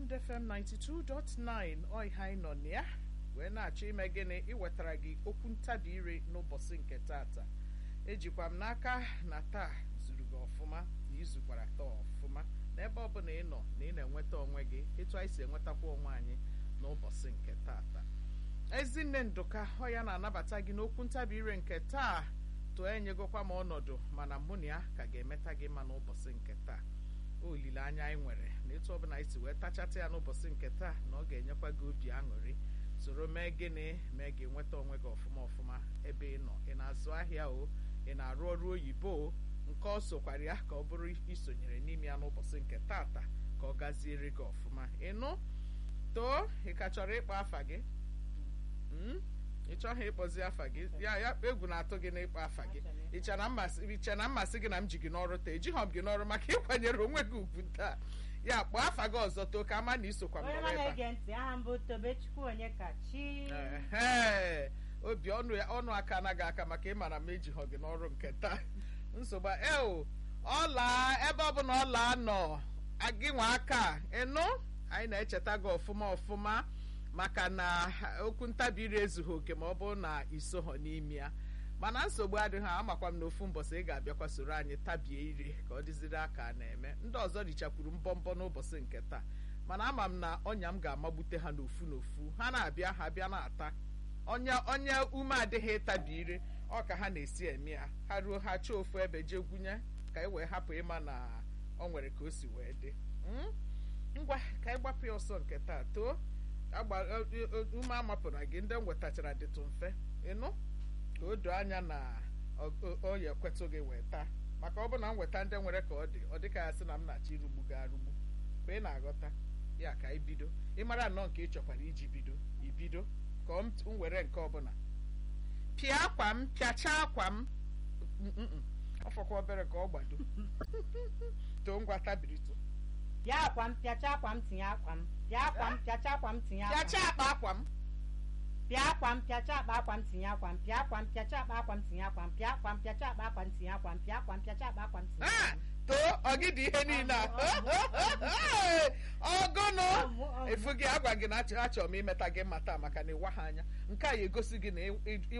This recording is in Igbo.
Bond FM 92.9 ọiha anyị nọ na ya wee na-achọ ime gịnị iwetara gị okwu ntabi ire n'ụbọchị nke tata ejikwa m n'aka na taa zuru gị ọfụma na izukwara taa ọfụma n'ebe ọbụla ị nọ na ị na-enweta onwe gị etu anyị si enwetakwa onwe anyị n'ụbọchị nke tata ezinne ndụka ọ ya na-anabata gị n'okwu ntabi ire nke taa tụọ enyegokwa m ọnọdụ mana mụ na ya ka ga-emeta gị mma n'ụbọchị nke taa olileanya anyị nwere na etu ọbụla anyị si wee tachata ya n'ụbọchị nke taa na ọ ga-enyekwa gị obi aṅụrị soro mee gịnị mee gị nweta onwe gị ọfụma ọfụma ebe ị nọ ị na-azụ ahịa o ị na-arụ ọrụ oyibo o nke ọ sokwara ya ka ọ bụrụ isonyere n'ime ya n'ụbọchị nke tata ka ọ gaziere gị ọfụma ịnụ too ị ka chọrọ ịkpọ afa gị ị chọghị ịkpọzi afa gị ya ya egwu na-atụ gị n'ịkpọ afa gị iche na mmasị gị na m ji gị n'ọrụ taa ejighọ m gị n'ọrụ maka ịkwanyere onwe gị ugwu taa ya kpọọ afa gị ọzọ too ka ama na isokwa m onye nọrọ ma ebe a na-ege ntị aha mbụ tobechukwu onye kachi Ehe, obi ọnụ ya ọnụ aka anaghị aka maka ịmara m ejighọ gị n'ọrụ nke taa nsogbu eo ọla ebe ọ bụla ọla nọ gị nwa aka ịnụ anyị na-echeta gị ọfụma ọfụma maka na okwu ntabi ire ezughị oke ma ọ bụrụ na isoghọ n'ime ya mana nsogbu adịghị amakwa m na ofu mbọsị ị ga-abịakwa soro anyị tabie ire ka ọ dịziri aka a na-eme ndị ọzọ richakwuru mbọmbọ n'ụbọchị nke taa mana ama m na ọnya m ga-amagbute ha n'ofu n'ofu ha na-abịa ha bịa na-ata onye onye ume adịghị ịtabi ire ọ ka ha na-esi eme ya ha ruo ha chọọ ofu ebe jee gwunye ka e wee hapụ ịma na ọ nwere ka o si wee dị Mm? ngwa ka anyị gbapụ ya ọsọ nke taa too agba- o- o- ume amapụra gị ndị m wetachara dịtụ mfe ịnụ ka o doo anya na ọ- ọ- ọ ya ekwetụ gị wee taa maka ọ bụ na m weta ndị nwere ka ọ dị ọ dịka ya sị na m na-achọ irugbu gị arugbu ka ị na-aghọta ya ka anyị bido ịmara nnọọ nke ị chọkwara iji bido ibido ka ọ m m were nke ọbụla pịa akwa m pịachaa akwa m Mm, mm, mm. ọ fọkwa obere ka ọ gbado too ngwa tabirito bịa akwa m pịacha akwa m tinye akwa m bịa akwa m pịacha akwa m tinye akwa m pịachaa akpa akwa m bịa akwa m pịacha akpa akwa m tinye akwa m bịa akwa m pịacha akpa akwa m tinye akwa m bịa akwa m pịacha akpa akwa m tinye akwa m bịa akwa m pịacha akpa akwa m tinye akwa Ah, m too ọ gị dị ihe niile a ọgụnụ Ọmụ, ọmụ. efu gị agwa gị na achọ achọrọ m imeta gị mma taa maka na ịwa ha anya nke a ya egosi gị na ị- ị-